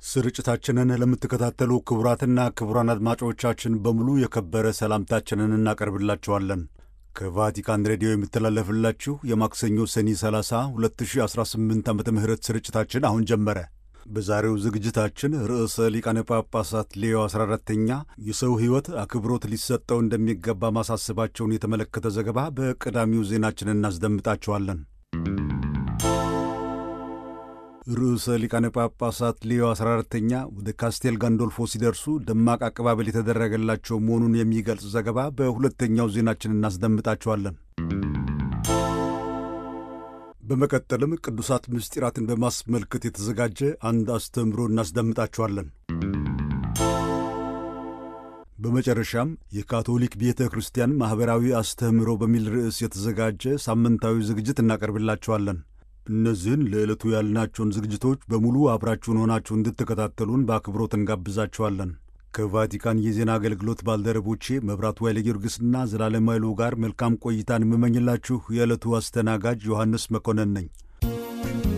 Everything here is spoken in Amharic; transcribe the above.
ስርጭታችንን ለምትከታተሉ ክቡራትና ክቡራን አድማጮቻችን በሙሉ የከበረ ሰላምታችንን እናቀርብላችኋለን። ከቫቲካን ሬዲዮ የሚተላለፍላችሁ የማክሰኞ ሰኔ 30 2018 ዓ ም ስርጭታችን አሁን ጀመረ። በዛሬው ዝግጅታችን ርዕሰ ሊቃነ ጳጳሳት ሌዮ 14ተኛ የሰው ሕይወት አክብሮት ሊሰጠው እንደሚገባ ማሳሰባቸውን የተመለከተ ዘገባ በቀዳሚው ዜናችን እናስደምጣችኋለን። ርዕሰ ሊቃነ ጳጳሳት ሌዮ 14ተኛ ወደ ካስቴል ጋንዶልፎ ሲደርሱ ደማቅ አቀባበል የተደረገላቸው መሆኑን የሚገልጽ ዘገባ በሁለተኛው ዜናችን እናስደምጣችኋለን። በመቀጠልም ቅዱሳት ምስጢራትን በማስመልከት የተዘጋጀ አንድ አስተምህሮ እናስደምጣችኋለን። በመጨረሻም የካቶሊክ ቤተ ክርስቲያን ማኅበራዊ አስተምህሮ በሚል ርዕስ የተዘጋጀ ሳምንታዊ ዝግጅት እናቀርብላችኋለን። እነዚህን ለዕለቱ ያልናቸውን ዝግጅቶች በሙሉ አብራችሁን ሆናችሁ እንድትከታተሉን በአክብሮት እንጋብዛችኋለን። ከቫቲካን የዜና አገልግሎት ባልደረቦቼ መብራቱ ኃይለ ጊዮርጊስና ዘላለም ኃይሉ ጋር መልካም ቆይታን የምመኝላችሁ የዕለቱ አስተናጋጅ ዮሐንስ መኮንን ነኝ።